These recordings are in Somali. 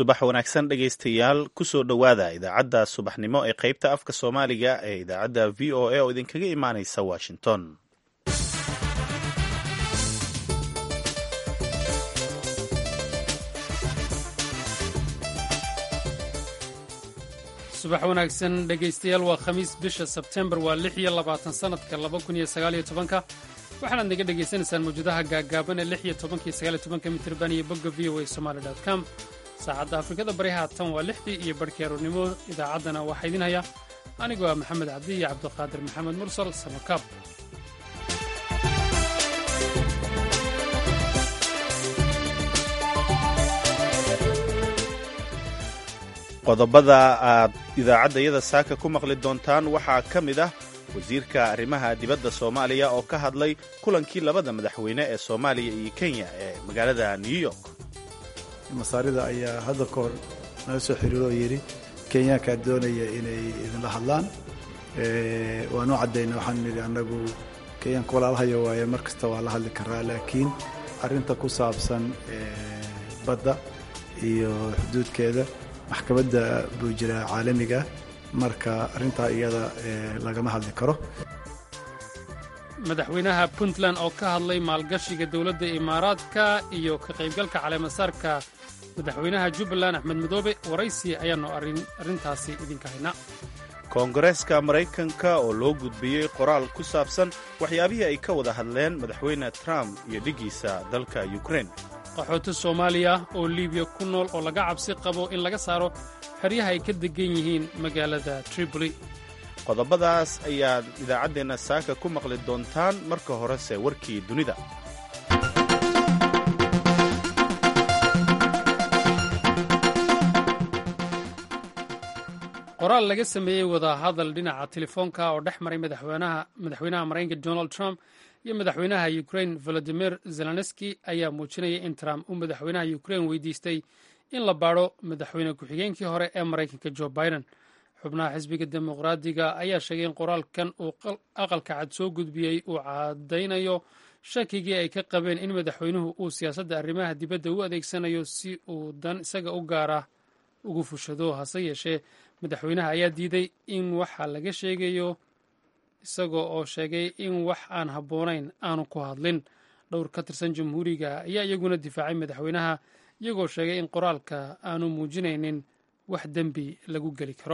subax wanaagsan dhegaystayaal kusoo dhowaada idaacadda subaxnimo ee qaybta afka soomaaliga ee idaacadda v o a oo idinkaga imaanaysa washington subax wanaagsan dhegaystayaal waa khamiis bisha sebtembar waa lix iyo labaatan sannadka laba kun iyo sagaaliyo tobanka waxaanaad naga dhegaysanaysaan mawjadaha gaaggaaban ee lix iyo tobanka iyo sagaaliyo tobanka mitirban iyo bogga v o a somaali dot com saacadda afrikada bari haatan waa lixdii iyo barhkii aroornimo idaacaddana waxaa idin haya anigoo ah maxamed cabdi iyo cabdiqaadir maxamed mursal samakaab qodobada aad idaacaddayada saaka ku maqli doontaan waxaa ka mid ah wasiirka arrimaha dibadda soomaaliya oo ka hadlay kulankii labada madaxweyne ee soomaaliya iyo kenya ee magaalada new york masaarida ayaa hadda ka hor naga soo xiriiro oo yidhi kenyaankaa doonaya inay idinla hadlaan waanu caddayna waxaan nidhi annagu kenyaanka walaalahaya waaye mar kasta waa la hadli karaa laakiin arrinta ku saabsan badda iyo xuduudkeeda maxkamadda buu jiraa caalamiga marka arrintaa iyada lagama hadli karo madaxweynaha puntland oo ka hadlay maalgashiga dowladda imaaraadka iyo ka qaybgalka caleemasaarka madaxweynaha jubbaland axmed madoobe waraysi ayaannu arrintaasi idinka haynaa koongareeska maraykanka oo loo gudbiyey qoraal ku saabsan waxyaabihii ay ka wada hadleen madaxweyne trump iyo dhiggiisa dalka yukrain qaxooti soomaaliya oo libiya ku nool oo laga cabsi qabo in laga saaro xeryaha ay ka degan yihiin magaalada tripoli qodobadaas ayaad idaacaddeenna saaka ku maqli doontaan marka horese warkii dunida qoraal laga sameeyey wadahadal dhinaca telefoonka oo dhex maray madaxweynaha maraykanka donald trump iyo madaxweynaha ukrain volodimir zelenski ayaa muujinaya in trump uu madaxweynaha ukrain weydiistay in la baadho madaxweyne ku-xigeenkii hore ee maraykanka jo biden xubnaha xisbiga dimuqraadiga ayaa sheegay in qoraalkan uu aqalka cad soo gudbiyey uu caddaynayo shakigii ay ka qabeen in madaxweynuhu uu siyaasadda arrimaha dibadda u adeegsanayo si uu dan isaga u gaara ugu fushado hase yeeshee madaxweynaha ayaa diiday in waxa laga sheegayo isagoo oo sheegay in wax aan habboonayn aanu ku hadlin dhowr ka tirsan jamhuuriga ayaa iyaguna difaacay madaxweynaha iyagoo sheegay in qoraalka aanu muujinaynin wax dembi lagu geli karo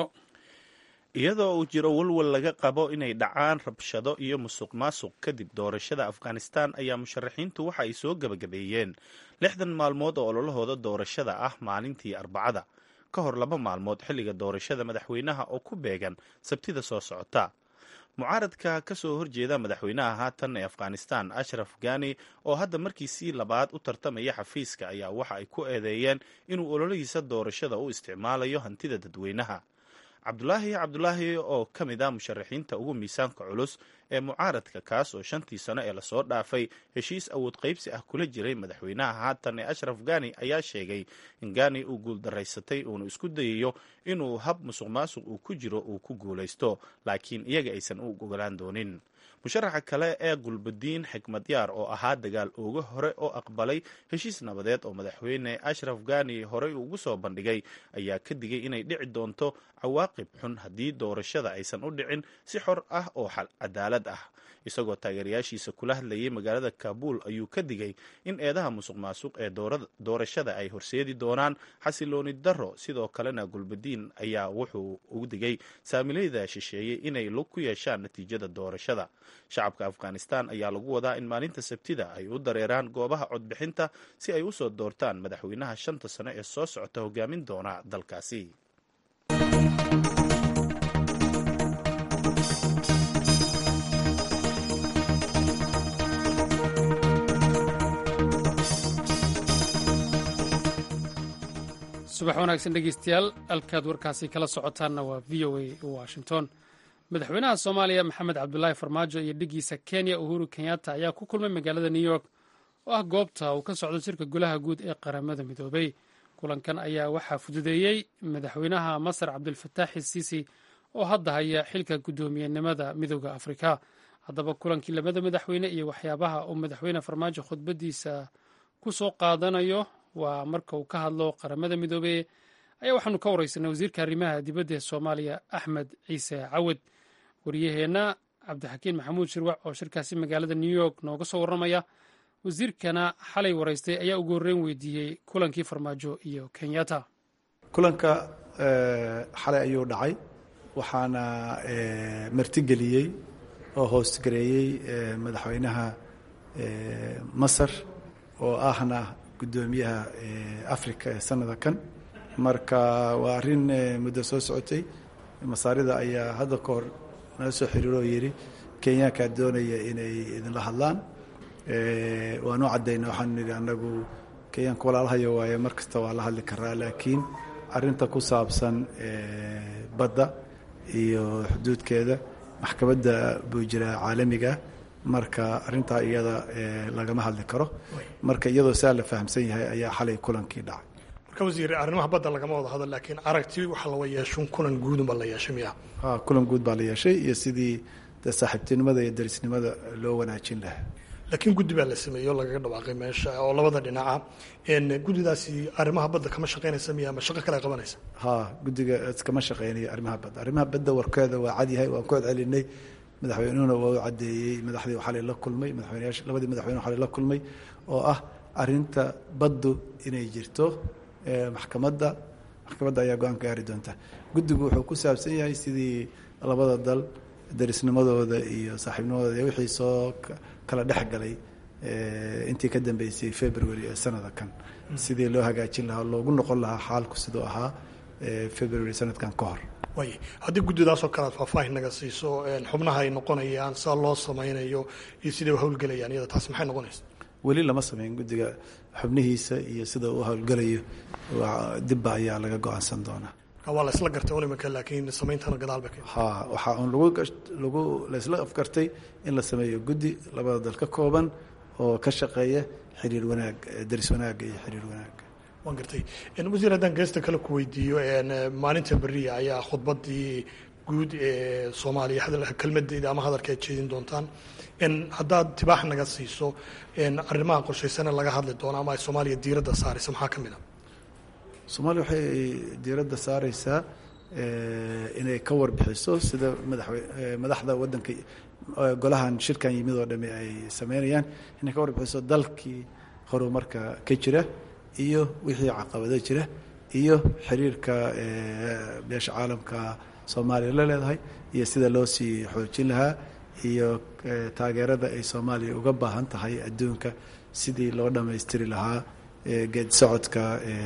iyadoo uu jiro walwal laga qabo inay dhacaan rabshado iyo musuq maasuq kadib doorashada afghanistan ayaa musharaxiintu waxa ay soo gebagabeeyeen lixdan maalmood oo ololahooda doorashada ah maalintii arbacada ka hor laba maalmood xilliga doorashada madaxweynaha oo ku beegan sabtida soo socota mucaaradka ka soo horjeeda madaxweynaha haatan ee afghanistan ashraf ghani oo hadda markiisii labaad u tartamaya xafiiska ayaa waxa ay ku eedeeyeen inuu ololihiisa doorashada u isticmaalayo hantida dadweynaha cabdulaahi cabdulaahi oo ka mid ah musharaxiinta ugu miisaanka culus ee mucaaradka kaas oo shantii sano ee lasoo dhaafay heshiis awood qaybsi ah kula jiray madaxweynaha haatan ee ashraf ghani ayaa sheegay in ghani uu guuldaraysatay uunu isku dayayo inuu hab musuq maasuq uu ku jiro uu ku guulaysto laakiin iyaga aysan u ogolaan doonin musharaxa kale ee gulbadiin xikmad yaar oo ahaa dagaal ooga hore oo aqbalay heshiis nabadeed oo madaxweyne ashraf ghani horey ugu soo bandhigay ayaa ka digay inay dhici doonto cawaaqib xun haddii doorashada aysan u dhicin si xor ah oo cadaalad ah isagoo taageerayaashiisa kula hadlayay magaalada kaabul ayuu ka digay in eedaha musuq maasuq ee doorashada ay horseedi doonaan xasilooni darro sidoo kalena gulbadiin ayaa wuxuu ugu digay saamilayda shisheeyey inay lug ku yeeshaan natiijada doorashada shacabka afghanistan ayaa lagu wadaa in maalinta sabtida ay u dareeraan goobaha codbixinta si ay usoo doortaan madaxweynaha shanta sano ee soo socota hogaamin doona dalkaasi subax wanaagsan dhegeystayaal halkaad warkaasi kala socotaanna waa v o a washington madaxweynaha soomaaliya maxamed cabdulaahi farmaajo iyo dhiggiisa kenya uhuru kenyatta ayaa ku kulmay magaalada new york oo ah goobta uu ka socdo shirka golaha guud ee qaramada midoobay kulankan ayaa waxaa fududeeyey madaxweynaha masar cabdulfataax siisi oo hadda haya xilka guddoomiyenimada midooda afrika haddaba kulankii labada madaxweyne iyo waxyaabaha uu madaxweyne farmaajo khudbadiisa ku soo qaadanayo waa marka uu ka hadlo qaramada midoobey ayaa waxaanu ka wareysanay wasiirka arrimaha dibadda ee soomaaliya axmed ciise cawad wariyaheenna cabdixakiin maxamuud shirwac oo shirkaasi magaalada new york nooga soo warramaya wasiirkana xalay wareystay ayaa ugu horreyn weydiiyey kulankii farmaajo iyo kenyatta kulanka xalay ayuu dhacay waxaana martigeliyey oo hoostgareeyey madaxweynaha masar oo ahna guddoomiyaha africa ee sanada kan marka waa arrin muddo soo socotay masaarida ayaa hadda ka hor nala soo xiriiro oo yidhi kenyaankaa doonaya inay idinla hadlaan waanu caddayna waxaanu nidhi annagu kenyaanka walaalahayo waaye mar kasta waa la hadli karaa laakiin arrinta ku saabsan badda iyo xuduudkeeda maxkamadda buu jiraa caalamiga marka arrintaa iyada lagama hadli karo marka iyadoo saa la fahamsan yahay ayaa xalay kulankii dhacay marka wasiir arrimaha badda lagama wada hadal laakiin aragti waxa lawa yeeshun kulan guudunba la yeeshay miya ha kulan guud baa la yeeshay iyo sidii de saaxiibtinimada iyo darisnimada loo wanaajin lahaa laakiin guddi baa la sameeyey oo lagaga dhawaaqay meesha oo labada dhinaca guddidaasi arrimaha badda kama shaqaynaysa miya ama shaqo kale qabanaysa ha guddiga kama shaqeynayo arrimaha badda arrimaha badda warkeeda waa cadyahay waan ku celcelinay madaxweynuhuna waa u caddeeyey madaxdii xalay la kulmay madaxweyneyaasha labadii madaxweyne xalay la kulmay oo ah arrinta baddu inay jirto maxkamadda maxkamadda ayaa go-aan ka gaari doonta guddigu wuxuu ku saabsan yahay sidii labada dal darisnimadooda iyo saaxiibnimadooda iyo wixii soo kala dhex galay intii ka dambeysay february ee sanada kan sidii loo hagaajin lahaa loogu noqon lahaa xaalku siduu ahaa february sanadkan ka hor way haddii guddidaasoo kale aad faahfaahin naga siiso xubnaha ay noqonayaan saa loo samaynayo iyo siday u howlgelayaan iyada taasi maxay noqonaysa weli lama sameyn guddiga xubnihiisa iyo sida uu howlgelayo dibba ayaa laga go-aansan doonaa waa la isla gartay un iminka laakiin sameyntana gadaal ba ha waxaa un lagu lagu laysla afgartay in la sameeyo guddi labada dal ka kooban oo ka shaqeeya xiriir wanaag daris wanaagga iyo xiriir wanaagga waan gartay wasiir haddaan geesta kale ku weydiiyo maalinta beriya ayaa khudbadii guud ee soomaaliya kelmadeeda ama hadalka aad jeedin doontaan haddaad tibaax naga siiso arrimaha qorshaysana laga hadli doono ama ay soomaaliya diiradda saaraysa maxaa ka mid a soomaaliya waxay diiradda saareysaa inay ka warbixiso sida madaxwe madaxda waddanka golahan shirkan yimid oo dhami ay sameynayaan inay ka warbixiso dalkii horumarka ka jira iyo wixii caqabado jira iyo xiriirka beesha caalamka soomaaliya la leedahay iyo sida loo sii xoojin lahaa iyo taageerada ay soomaaliya uga baahan tahay adduunka sidii loo dhammaystiri lahaa geed socodka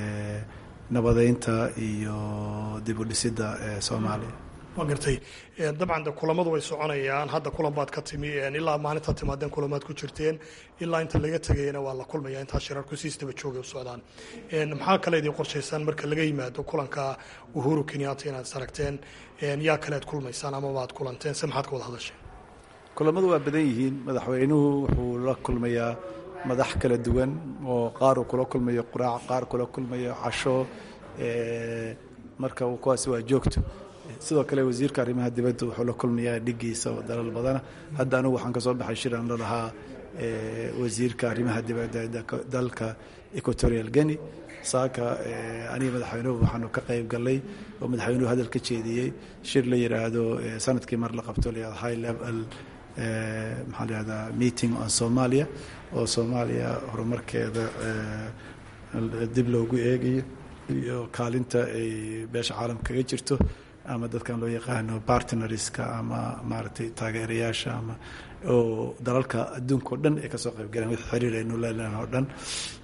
nabadeynta iyo dib u dhisidda soomaaliya waa gartay dabcan de kulamadu way soconayaan hadda kulan baad ka timi ilaa maalintaad timaadeen kulamaad ku jirteen ilaa inta laga tegayana waa la kulmaya intaa shirarku siistaba joogay u socdaan maxaa kale idin qorshaysaan marka laga yimaado kulanka uhuru kenyatta inaad is aragteen yaa kale ad kulmaysaan amaba aad kulanteen se maxaad ka wada hadasheen kulamadu waa badan yihiin madaxweynuhu wuxuu la kulmayaa madax kala duwan oo qaar uu kula kulmayo quraac qaar kula kulmayo casho marka kuwaasi waa joogto sidoo kale wasiirka arrimaha dibadda wuxuu la kulmayaa dhigiisa oo dalal badana hadda anigu waxaan ka soo baxay shiraan la lahaa wasiirka arrimaha dibadda dalka equatorial guinea saaka aniga madaxweynuhu waxaanu ka qayb galnay oo madaxweynuhu hadal ka jeediyey shir la yidhaahdo sanadkii mar la qabto la high level maxaa la yihahdaa meeting on somalia oo soomaaliya horumarkeeda dib loogu eegayo iyo kaalinta ay beesha caalamka kaga jirto ama dadkan loo yaqaano partnerska ama maaragtay taageerayaasha ama oo dalalka adduunka o dhan ay kasoo qayb galeen wix xiriir aynu leelan oo dhan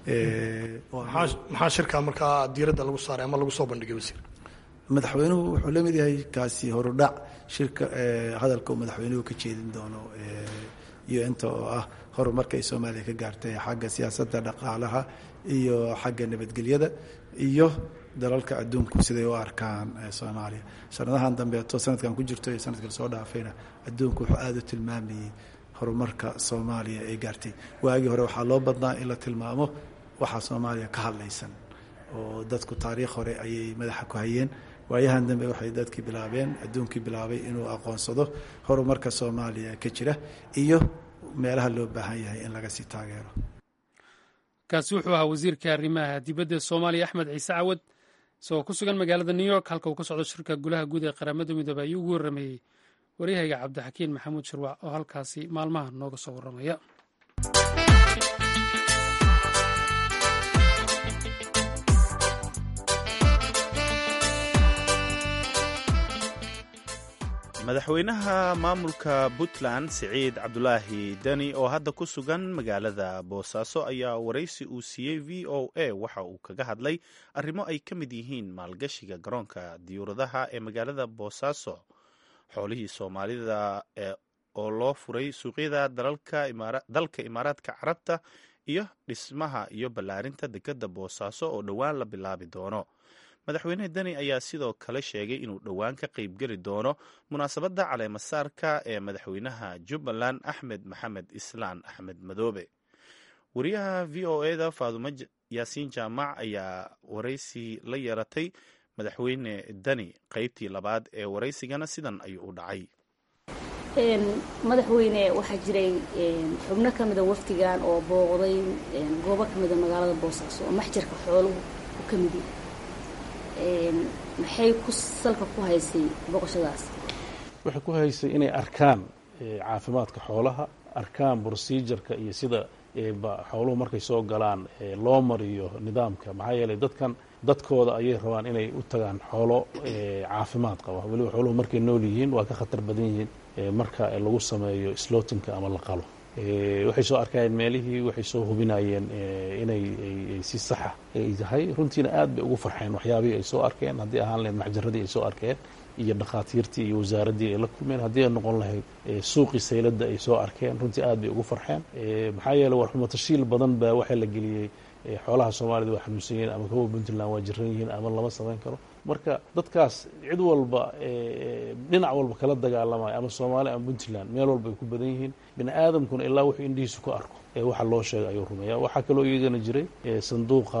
maxaa shirkaa markaa diiradda lagu saaray ama lagu soo bandhigay wasiir madaxweynuhu wuxuu la mid yahay kaasi horudhac shirka hadalka uu madaxweynuhu ka jeedin doono iyo inta oo ah horumarka ay soomaaliya ka gaartay xagga siyaasadda dhaqaalaha iyo xagga nabadgelyada iyo dalalka adduunku siday u arkaan soomaaliya sanadahan dambeeto sanadkan ku jirto iyo sanadka lasoo dhaafayna adduunku wuxuu aada u tilmaamayey horumarka soomaaliya ay gaartay waagii hore waxaa loo badnaa in la tilmaamo waxaa soomaaliya ka hadlaysan oo dadku taariikh hore ayay madaxa ku hayeen waayahan dambe waxay dadkii bilaabeen adduunkii bilaabay inuu aqoonsado horumarka soomaaliya ka jira iyo meelaha loo baahan yahay in laga sii taageero kaasi wuxuu ahaa wasiirka arrimaha dibadda soomaaliya axmed ciise cawad isagoo ku sugan magaalada new york halka uu ka socdo shirka golaha guud ee qaramada midoobey ayuu ugu warrameeyey waryahayga cabdixakiin maxamuud shirwac oo halkaasi maalmaha nooga soo warramaya madaxweynaha maamulka puntland siciid cabdulaahi deni oo hadda ku sugan magaalada boosaaso ayaa waraysi uu siiyey v o a waxa uu kaga hadlay arrimo ay ka mid yihiin maalgashiga garoonka diyuuradaha ee magaalada boosaaso xoolihii soomaalida oo loo furay suuqyada dalka imaaraadka carabta iyo dhismaha iyo ballaarinta dekadda boosaaso oo dhowaan la bilaabi doono madaxweyne deni ayaa sidoo kale sheegay inuu dhowaan ka qaybgeli doono munaasabadda caleemasaarka ee madaxweynaha jubbaland axmed maxamed islaan axmed madoobe wariyaha v o eda faadumo yaasiin jaamac ayaa waraysi la yeelatay madaxweyne deni qaybtii labaad ee waraysigana sidan ayuu u dhacay madaxweyne waxaa jiray xubno ka mida wafdigan oo booqday goobo ka mida magaalada boosaaso oo maxjarka xooluhu u ka mid yahay maxay ku salka ku haysay booqashadaas waxay ku haysay inay arkaan caafimaadka xoolaha arkaan procedureka iyo sida xooluhu markay soo galaan loo mariyo nidaamka maxaa yeelay dadkan dadkooda ayay rabaan inay u tagaan xoolo caafimaad qaba weliba xooluhu markay nool yihiin waa ka khatar badan yihiin marka lagu sameeyo slotinka ama la qalo waxay soo arkayeen meelihii waxay soo hubinayeen inay si saxa ay tahay runtiina aad bay ugu farxeen waxyaabihii ay soo arkeen haddii ahaan lahayd maxjaradii ay soo arkeen iyo dhakhaatiirtii iyo wasaaraddii ay la kulmeen haddii ay noqon lahayd suuqii sayladda ay soo arkeen runtii aad bay ugu farxeen maxaa yeeley war xumatashiil badan baa waxaa la geliyey xoolaha soomaalida waa xanuunsan yihiin ama kuwa puntland waa jiran yihiin ama lama samayn karo marka dadkaas cid walba dhinac walba kala dagaalamaya ama soomaali ama puntland meel walba ay ku badan yihiin bini aadamkuna ilaa wuxuu indhihiisu ku arko ee waxa loo sheegay ayuu rumeeya waxaa kaloo iyagana jiray sanduuqa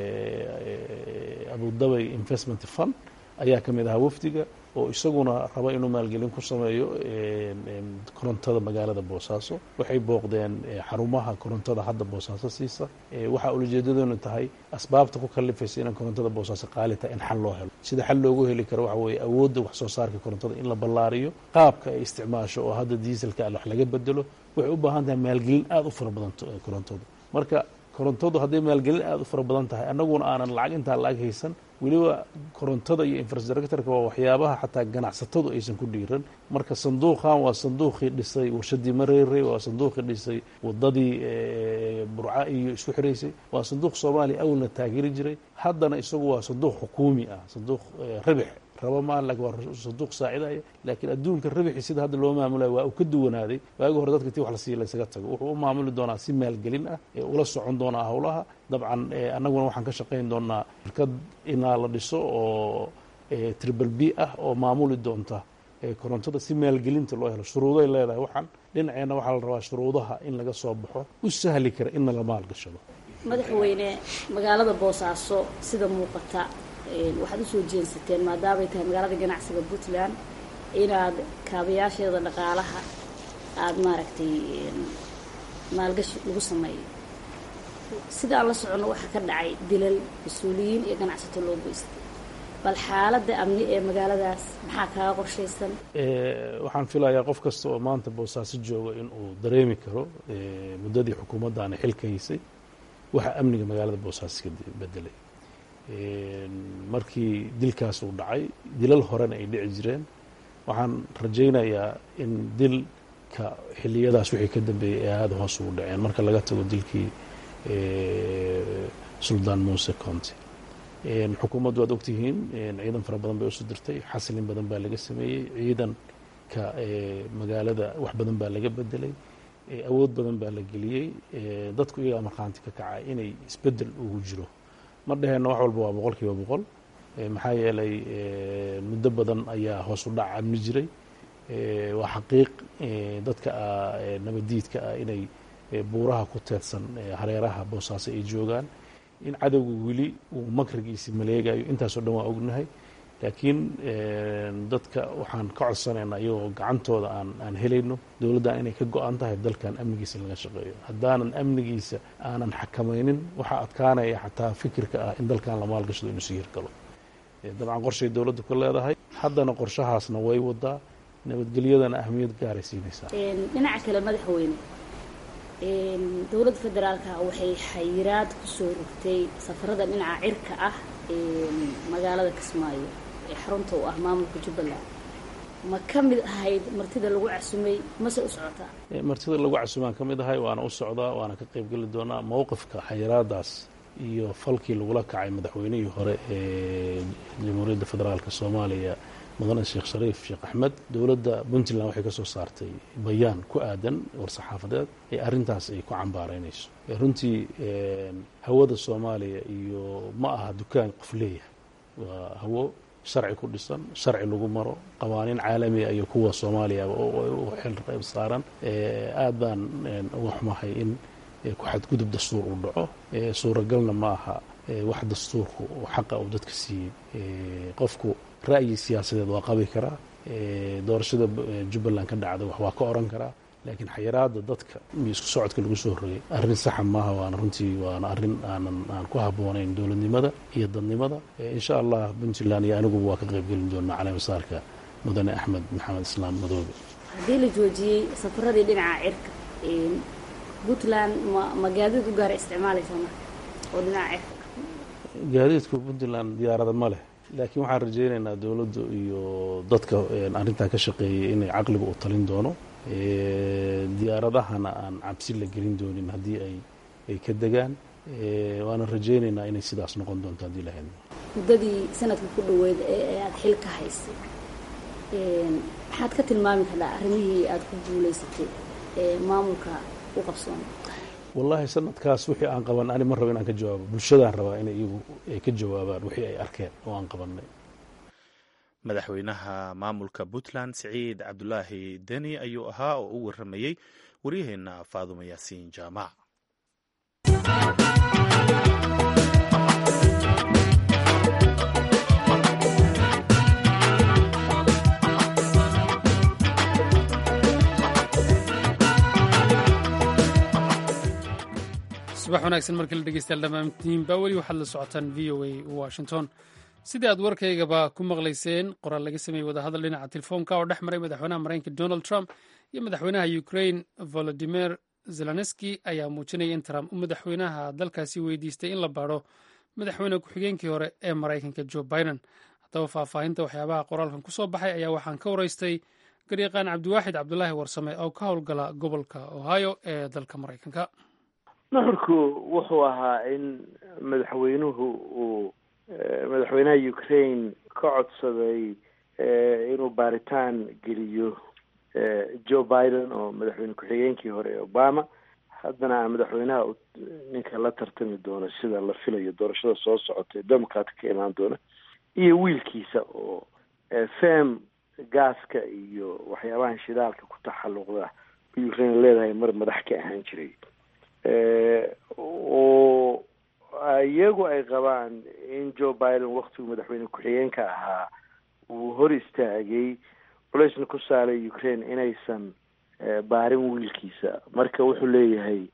abudabay investment fund ayaa ka mid ahaa wafdiga oo isaguna raba inuu maalgelin ku sameeyo korontada magaalada boosaaso waxay booqdeen xarumaha korontada hadda boosaaso siisa waxaa ulajeedadoona tahay asbaabta ku kalifaysa inaan korontada boosaaso qaali tahay in xal loo helo sida xal loogu heli karo waxa weeye awoodda wax soo saarka korontada in la ballaariyo qaabka ay isticmaasho oo hadda diiselka wax laga bedelo waxay u baahan tahay maalgelin aada u fara badan korontadu marka korontadu hadday maalgelin aada u fara badan tahay annaguna aanan lacag intaa lacag haysan weliba korontada iyo infrastructureka waa waxyaabaha xataa ganacsatadu aysan ku dhiiran marka sanduuqan waa sanduuqii dhisay warshadii mareere waa sanduuqii dhisay wadadii burca iyo isku xiraysay waa sanduuq soomaaliya awalna taageeri jiray haddana isagu waa sanduuq xukuumi ah sanduuq rabix raba maa lakin waa sanduuq saacidaya laakiin adduunka rabixi sida hadda loo maamulayo waa uu ka duwanaaday waagi hore dadka ti wax la siiya laysaga tago wuxuu u maamuli doonaa si maalgelin ah ee ula socon doonaa howlaha dabcan annaguna waxaan ka shaqayn doonaa shirkad inaa la dhiso oo tribal b ah oo maamuli doonta korontada si maalgelinta loo helo shuruuday leedahay waxaan dhinaceenna waxaa la rabaa shuruudaha in laga soo baxo u sahli kara inna la maalgashado madaxweyne magaalada boosaaso sida muuqata waxaad usoo jeensateen maadaamay tahay magaalada ganacsiga puntland inaad kaabayaasheeda dhaqaalaha aada maaragtay maalgashi lagu sameeyo sida aan la soconno waxaa ka dhacay dilal mas-uuliyiin iyo ganacsato loo geystay bal xaaladda amni ee magaaladaas maxaa kaaga qorshaysan waxaan filayaa qof kasta oo maanta boosaaso jooga in uu dareemi karo muddadii xukuumaddaana xilka haysay waxaa amniga magaalada boosaaso ka bedelay markii dilkaas uu dhacay dilal horena ay dhici jireen waxaan rajaynayaa in dilka xiliyadaas wixii ka dambeeyey ee aada hoos ugu dhaceen marka laga tago dilkii suldaan muuse conte xukuumaddu waad ogtihiin ciidan fara badan bay usoo dirtay xasilin badan baa laga sameeyey ciidanka magaalada wax badan baa laga bedelay awood badan baa la geliyey dadku iyagaa markhaanti ka kacay inay isbedel ugu jiro ma dhaheenna wax walba waa boqol kiiba boqol maxaa yeelay muddo badan ayaa hoos u dhac amni jiray waa xaqiiq dadka nabadiidka ah inay buuraha ku teedsan hareeraha boosaaso ay joogaan in cadowga weli uu makrigiisi maleegayo intaasoo dhan waa ognahay laakiin dadka waxaan ka codsanaynaa iyagoo gacantooda aan aan helayno dowladdan inay ka go-an tahay dalkan amnigiisa in laga shaqeeyo haddaanan amnigiisa aanan xakamaynin waxaa adkaanaya xataa fikirka ah in dalkan la maalgashado inuu sii hirgalo dabcan qorshay dowladdu ka leedahay haddana qorshahaasna way wadaa nabadgelyadana ahmiyad gaaray siinaysaa dhinaca kale madaxweyne dowladda federaalka waxay xayiraad kusoo rogtay safarada dhinaca cirka ah magaalada kismaayo ee xarunta u ah maamulka jubbaland ma ka mid ahayd martida lagu casumay mase u socotaa martida lagu casumaan ka mid ahay waana u socdaa waana ka qaybgeli doonaa mowqifka xayiraadaas iyo falkii lagula kacay madaxweynihii hore ee jamhuuriyadda federaalk soomaaliya mudane sheekh shariif sheekh axmed dowladda puntland waxay ka soo saartay bayaan ku aadan war-saxaafadeed ee arrintaas ay ku cambaaraynayso runtii hawada soomaaliya iyo ma aha dukaan qof leeyahay waa hawo sharci ku dhisan sharci lagu maro qawaaniin caalamiga iyo kuwa soomaaliya u xil saaran aad baan uga xumahay in ku xadgudub dastuur uu dhaco suuragalna ma aha wax dastuurku xaqa uu dadka siiyey qofku ra'yi siyaasadeed waa qabi karaa doorashada jubbaland ka dhacda wax waa ka oran karaa laakiin xayiraada dadka iyo isku socodka lagu soo rogay arrin saxa maaha waana runtii waana arrin aanan aan ku habboonayn dowladnimada iyo dadnimada insha allah puntland iyo aniguba waa ka qaybgelin doonaa caleemasaarka mudane axmed maxamed islaam madoobe haddii la joojiyey safaradii dhinaca cirka puntland ma ma gaadiid u gaara isticmaalaysa marka oo dhinaca cirka gaadiidku puntland diyaarada ma leh laakiin waxaan rajaynaynaa dowladdu iyo dadka arrintaa ka shaqeeyay inay caqliga u talin doono diyaaradahana aan cabsi la gelin doonin haddii ay ay ka degaan waana rajaynaynaa inay sidaas noqon doonto haddii la hadlo muddadii sanadka ku dhaweyd ee aada xil ka haysay maxaad ka tilmaami kartaa arrimihii aada ku guulaysatay ee maamulka u qabsoonay wallaahi sanadkaas wixii aan qaban ani ma rabo inaan ka jawaabo bulshadaan rabaa inay iyagu ay ka jawaabaan wixii ay arkeen oo aan qabanay madaxweynaha maamulka puntland siciid cabdulaahi deni ayuu ahaa oo u waramayey waryaheena faadumo yaasiin jaamac subax wanaagsan markii la dhegeystayaal dhammaantiinba weli waxaad la socotaan v o a washington sidii aad warkaygaba ku maqlayseen qoraal laga sameeyey wadahadal dhinaca telefoonka oo dhex maray madaxweynaha maraykanka donald trump iyo madaxweynaha ukraine volodimir zelenski ayaa muujinaya in trump uu madaxweynaha dalkaasi weydiistay in la baadho madaxweyne ku-xigeenkii hore ee maraykanka joe biden haddaba faahfaahinta waxyaabaha qoraalkan kusoo baxay ayaa waxaan ka waraystay garyaqaan cabdiwaaxid cabdulaahi warsame oo ka howlgala gobolka ohio ee dalka maraykanka nuxurku wuxuu ahaa in madaxweynuhu uu madaxweynaha ukraine ka codsaday inuu baaritaan geliyo joe biden oo madaxweyne ku-xigeenkii hore ee obama haddana aan madaxweynaha ninka la tartami doono sida la filayo doorashada soo socota ee democratka ka imaan doona iyo wiilkiisa oo fem gaaska iyo waxyaabahan shidaalka ku taxalluqda ukraine leedahay mar madax ka ahaan jiray oo iyagu ay qabaan in joe biden waktigu madaxweyne ku-xigeenka ahaa uu hor istaagay culeysna ku saaray ukraine inaysan baarin wiilkiisa marka wuxuu leeyahay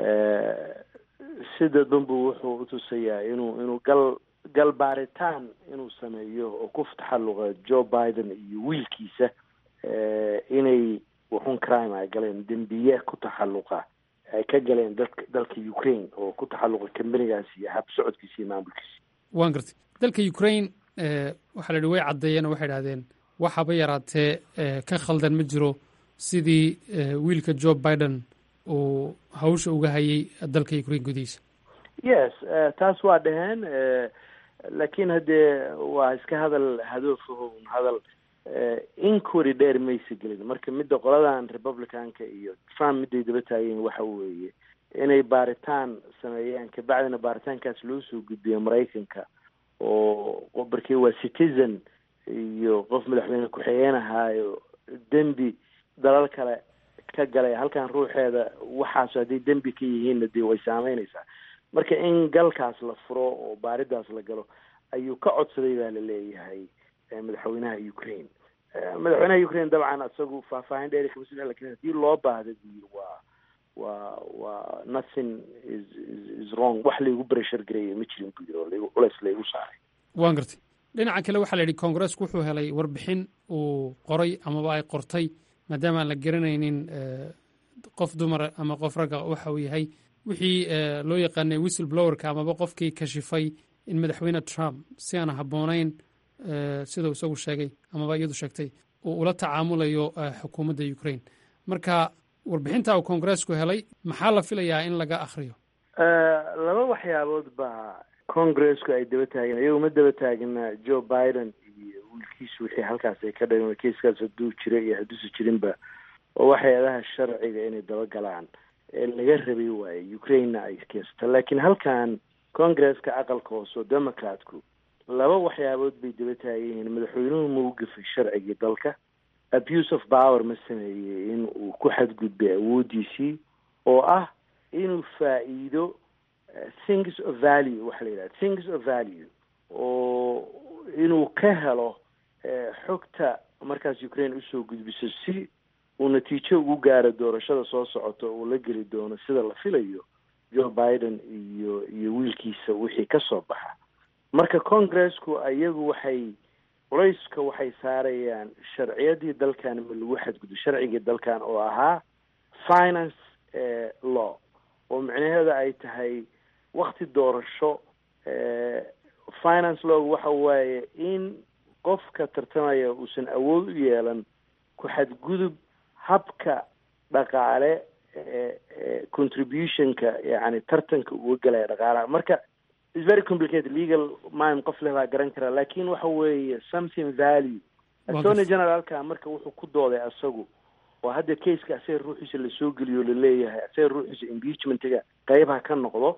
sida danbu wuxuu utusayaa inuu inuu gal gal baaritaan inuu sameeyo oo ku taxalluqa joe biden iyo wiilkiisa inay wuxun crime ay galeen dembiye ku taxalluqa ay ka galeen dadka dalka ukraine oo ku taxalluqa kambanigaas iyo hab socodkiisa iyo maamulkiisa waan gartay dalka ukraine waxaa la yihi way caddeeyeen oo waxay idhahdeen waxaba yaraatee ka khaldan ma jiro sidii wiilka joe biden uu hawsha uga hayay dalka ukraine gudihiisa yes taas waa dhaheen laakiin haddee waa iska hadal hadoofaho hadal inquiry dheer maysa gelin marka midda qoladan republicanka iyo trump midday daba taageen waxa weeye inay baaritaan sameeyaan kabacdina baaritaankaas loo soo gudbiyo maraykanka oo barkii waa citizen iyo qof madaxweyne ku-xigeen ahaayo dembi dalal kale ka galay halkan ruuxeeda waxaas hadday dembi ka yihiinna dee way saameynaysaa marka in galkaas la furo oo baaridaas la galo ayuu ka codsaday baa la leeyahay madaxweynaha ukraine madaxweynaha ukraine dabcan isagu faahfaahin dheeri kama soo lakin hadii loo baahda buyiri waa waa waa nothing is is wrong wax laygu breshar gareeya ma jirin buu yiri oo laygu culeys laygu saaray waan gartay dhinaca kale waxaa la yidhi koongareesku wuxuu helay warbixin uu qoray amaba ay qortay maadaama aan la garanaynin qof dumara ama qof ragga waxa uu yahay wixii loo yaqaanay whistle blowerka amaba qofkii kashifay in madaxweyne trump si aan habboonayn sidau isagu sheegay amaba iyadu sheegtay uu ula tacaamulayo xukuumadda ukraine marka warbixinta uu koongareesku helay maxaa la filayaa in laga akhriyo laba waxyaabood baa congresku ay daba taageen iyagu ma daba taagina joe biden iyo wiilkiisu wixii halkaas ay ka dhageen keiskaas hadduu jiro iyo hadduusa jirinba oo waxyaalaha sharciga inay daba galaan ee laga rabay waaye ukrainena ay keensato laakiin halkan congresska aqalka hoose oo democratku laba waxyaabood bay daba taagan yihiin madaxweynuhu ma u gafay sharcigii dalka abuse of power ma sameeyey in uu ku xadgudbay awooddiisii oo ah inuu faa-iido things of value waxa la yidhaha things of value oo inuu ka helo xogta markaas ukraine usoo gudbiso si uu natiijo ugu gaaro doorashada soo socota uu la geli doono sida la filayo joe biden iyo iyo wiilkiisa wixii ka soo baxa marka congressku iyagu waxay culayska waxay saarayaan sharciyadii dalkan ma lagu xadgudbo sharcigii dalkan oo ahaa finance law oo micnaheeda ay tahay wakti doorasho finance lawgu waxa waaye in qofka tartamaya uusan awood u yeelan ku xadgudub habka dhaqaale contributionka yani tartanka uga galaya dhaqaalaha marka is very complicated legal mime qof leh baa garan karaa lakin waxa weeye something value attorney generalka marka wuxuu ku dooday asagu oo hadda caseka asaga ruuxiisa lasoo geliyo laleeyahay asaga ruuxiisa impeachmentiga qeybaha ka noqdo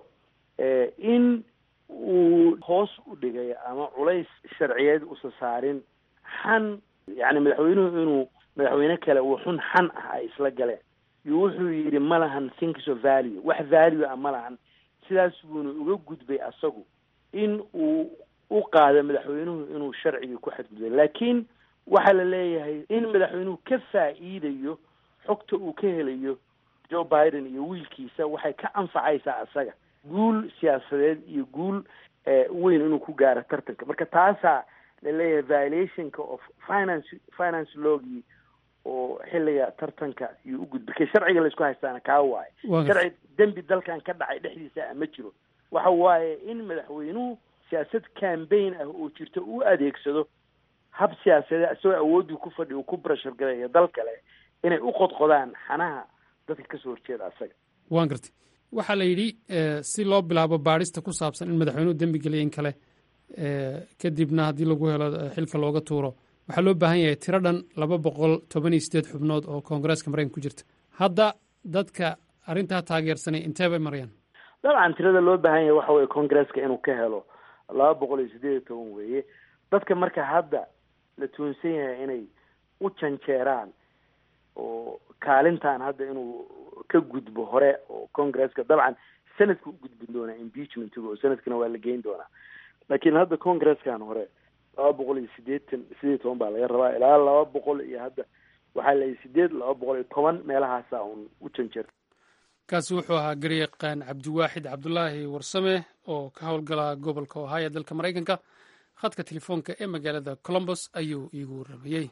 in uu hoos u dhigay ama culays sharciyeed usa saarin xan yani madaxweynuhu inuu madaxweyne kale uu xun xan ah ay isla galeen iyo wuxuu yidhi ma lahan things of value wax value ah ma lahan sidaas buuna uga gudbay asagu in uu u qaado madaxweynuhu inuu sharcigii ku xadgudbay laakiin waxaa la leeyahay in madaxweynuhu ka faa'iidayo xogta uu ka helayo joe biden iyo wiilkiisa waxay ka anfacaysaa asaga guul siyaasadeed iyo guul weyn inuu ku gaaro tartanka marka taasaa laleeyahay violationka of finance finance logii oo xilliga tartanka iyo u gudbay ka sharciga laisku haystaana kaa waaye sharci dembi dalkan ka dhacay dhexdiisa ah ma jiro waxa waaye in madaxweynuhu siyaasad cambaign ah oo jirto u adeegsado hab siyaasadeed isagoo awooddii ku fadhi uu ku brashar galayo dal kale inay u qodqodaan xanaha dadka kasoo horjeeda asaga waan gartay waxaa la yidhi si loo bilaabo baadhista ku saabsan in madaxweynuhu dembi geliya in kale kadibna haddii lagu helo xilka looga tuuro waxaa loo baahan yahay tiro dhan laba boqol toban iyo sideed xubnood oo koongareeska maraykanka ku jirta hadda dadka arrintaa taageersanay intee bay marayaan dabcan tirada loo baahan yahay waxa weye congresska inuu ka helo laba boqol iyo sideed iyo toban weeye dadka marka hadda la tuunsan yahay inay u janjeeraan oo kaalintan hadda inuu ka gudbo hore oo congresska dabcan senadka u gudbin doonaa impeachmentiga oo senadkana waa la geyn doonaa laakiin hadda congreskan hore laba boqol iyo sideetan sideed iyo toban baa laga rabaa ilaa laba boqol iyo hadda waxaa la sideed laba boqol iyo toban meelahaasa un u janjeer kaasi wuxuu ahaa garyaqaan cabdiwaaxid cabdulaahi warsame oo ka howlgala gobolka ohio ee dalka maraykanka khadka telefoonka ee magaalada colombos ayuu iigu warramayey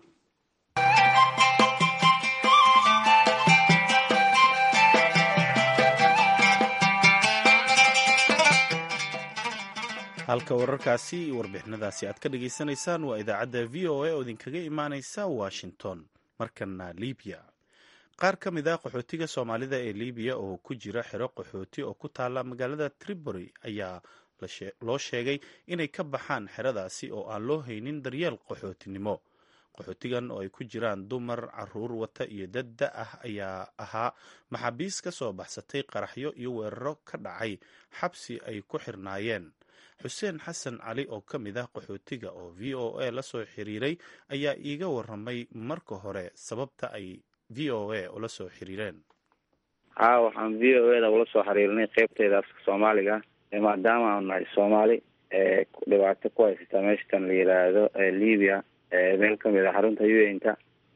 halka wararkaasi iyo warbixinadaasi aad ka dhagaysanaysaan waa idaacadda v o a oo idinkaga imaaneysa washington markana libiya qaar ka mid ah qaxootiga soomaalida ee libiya oo ku jira xero qaxooti oo ku taala magaalada tripoli ayaa loo sheegay inay ka baxaan xeradaasi oo aan loo haynin daryeel qaxootinimo qaxootigan oo ay ku jiraan dumar caruur wata iyo dad da ah ayaa ahaa maxaabiis ka soo baxsatay qaraxyo iyo weeraro ka dhacay xabsi ay ku xirnaayeen xuseen xasan cali oo ka mid ah qaxootiga oo v o a la soo xiriiray ayaa iiga waramay marka hore sababta ay v o a ula soo xiriireen haa waxaan v o eda ula soo xiriirnay qeybteeda afka soomaaliga maadaama aanu nahay soomaali ee dhibaato ku haysata meeshatan la yidhaahdo libya meel kamid a xarunta un-ta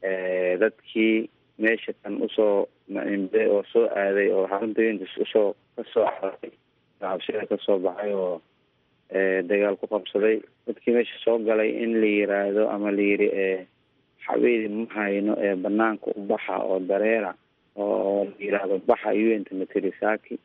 dadkii meesha kan usoo maimday oo soo aaday oo xarunta un-ta usoo kasoo cararay cabsida kasoo baxay oo dagaal ku qabsaday dadkii meesha soo galay in la yiraahdo ama la yiri xabeedi ma hayno ee banaanka u baxa oo dareera oo la yiraahdo baxa un-ta materisaki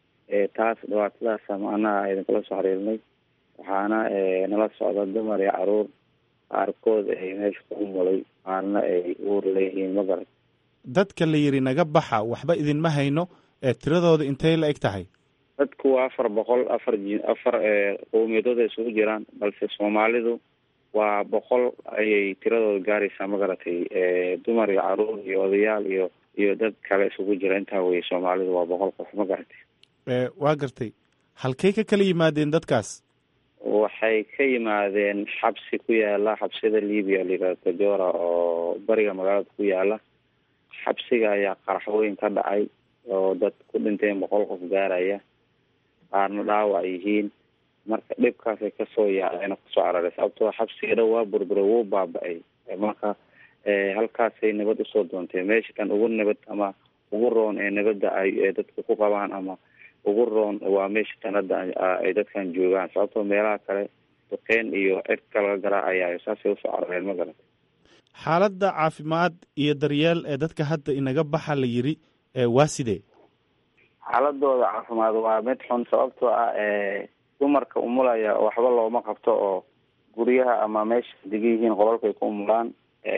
taas dhibaatadaasa macnaha idinkula soo xiriirnay waxaana nala socda dumar iyo caruur qaarkood ay meesha ku umulay qaarna ay uur leeyihiin ma garan dadka la yidhi naga baxa waxba idinma hayno ee tiradooda intay la eg tahay dadku waa afar boqol afar ji afar qowmiyadooda isugu jiraan balse soomaalidu waa boqol ayay tiradooda gaaraysaa ma garatay dumar iyo caruur iyo odayaal iyo iyo dad kale isugu jira intaa weye soomaalidu waa boqol qof ma garatay waa gartay halkay ka kala yimaadeen dadkaas waxay ka yimaadeen xabsi ku yaala xabsida libiya layihahdo tajora oo bariga magaalada ku yaala xabsiga ayaa qaraxweyn ka dhacay oo dad ku dhinteen boqol qof gaaraya qaarna dhaawac yihiin marka dhibkaasay kasoo yaaceen kusoo cararay sababtoo xabsiga dhan waa burbure wuu baaba-ay marka halkaasay nabad usoo doontee meesha kan ugu nabad ama ugu roon ee nabadda ay dadka ku qabaan ama ugu roon waa meesha tan hadda ay dadkan joogaan sababtoo meelaha kale duqeyn iyo cirka laga garaacayayo saasay usoo carareen ma garata xaaladda caafimaad iyo daryeel ee dadka hadda inaga baxa la yiri waa sidee xaaladooda caafimaad waa mid xun sababtoo ah dumarka umulaya waxba looma qabto oo guryaha ama meesha degan yihiin qolalkay ku umulaan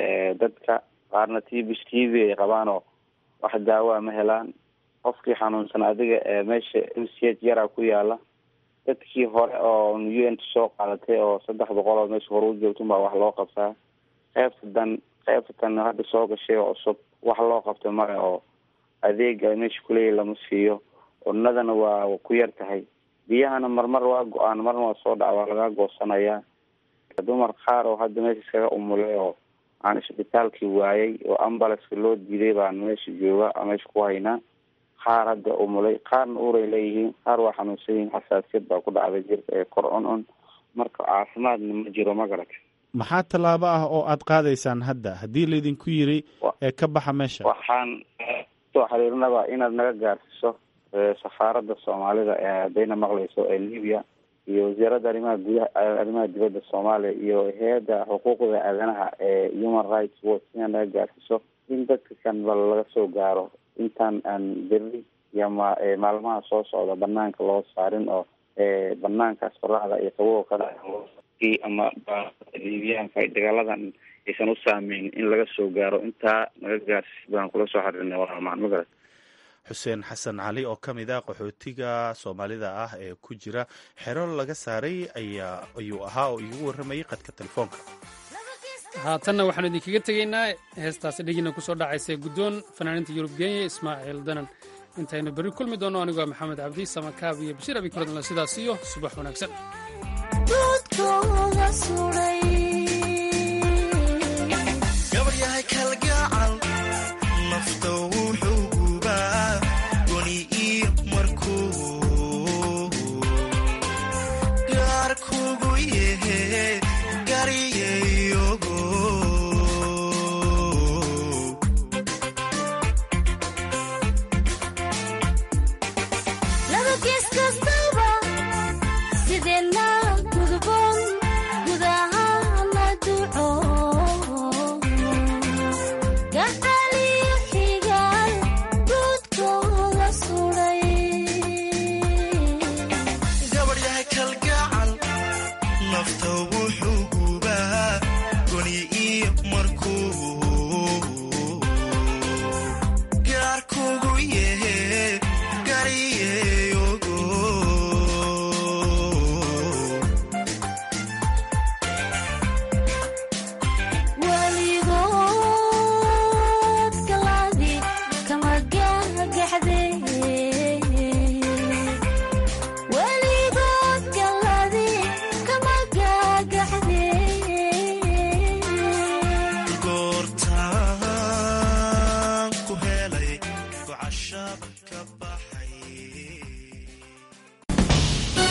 dadka qaarna t b t v ay qabaan oo wax daawa ma helaan qofkii xanuunsan adiga meesha m c h yaraa ku yaala dadkii hore oo u n t soo qaadatay oo saddex boqol oo meesha hore u joogtun baa wax loo qabtaa qeybta dan qeybta tan hadda soo gashay oo cusub wax loo qabto male oo adeega meesha kuleeyahy lama siiyo cunadana waa ku yar tahay biyahana marmar waa go-aan marna waa soo dhaca waa laga goosanayaa dumar qaar oo hadda meesha iskaga umulay oo aan isbitaalkii waayay oo ambulanska loo diiday baan meesha jooga meesha ku haynaa qaar hadda umulay qaarna uuray leeyihiin qaar waa xanuunsan yihiin xasaasiyad baa ku dhacday jirka ee kor cun cun marka caafimaadna ma jiro ma garata maxaa tallaabo ah oo aad qaadaysaan hadda haddii laydinku yiri ee ka baxa meesha waxaan soo xiriirnaba inaad naga gaarsiiso safaaradda soomaalida ee haddayna maqlayso ee libiya iyo wasiiradda arrimaha gudaha arrimaha dibadda soomaaliya iyo hay-adda xuquuqda aadanaha ee human rights watch inaad naga gaarsiiso in dadka kan bal laga soo gaaro intaan aan berri iyo ma maalmaha soo socda banaanka loo saarin oo banaankaas qoraxda iyo qaboga ka dhaca ama libiyaanka dagaaladan aysan u saameyn in laga soo gaaro intaa naga gaarsiis baan kula soo xiriirnay walaal ma garat xuseen xasan cali oo ka mid ah qaxootiga soomaalida ah ee ku jira xero laga saaray ayaa ayuu ahaa oo iigu warramayay qadka telefoonka haatanna waxaanu idinkaga tegaynaa heestaasi dhegina kusoo dhacaysa guddoon fanaaniinta yurub kenya ismaaciil danan intaynu berri kulmi doonno anigoo maxamed cabdi samakaab iyo bashiir abi kuradla sidaas iyo subax wanaagsan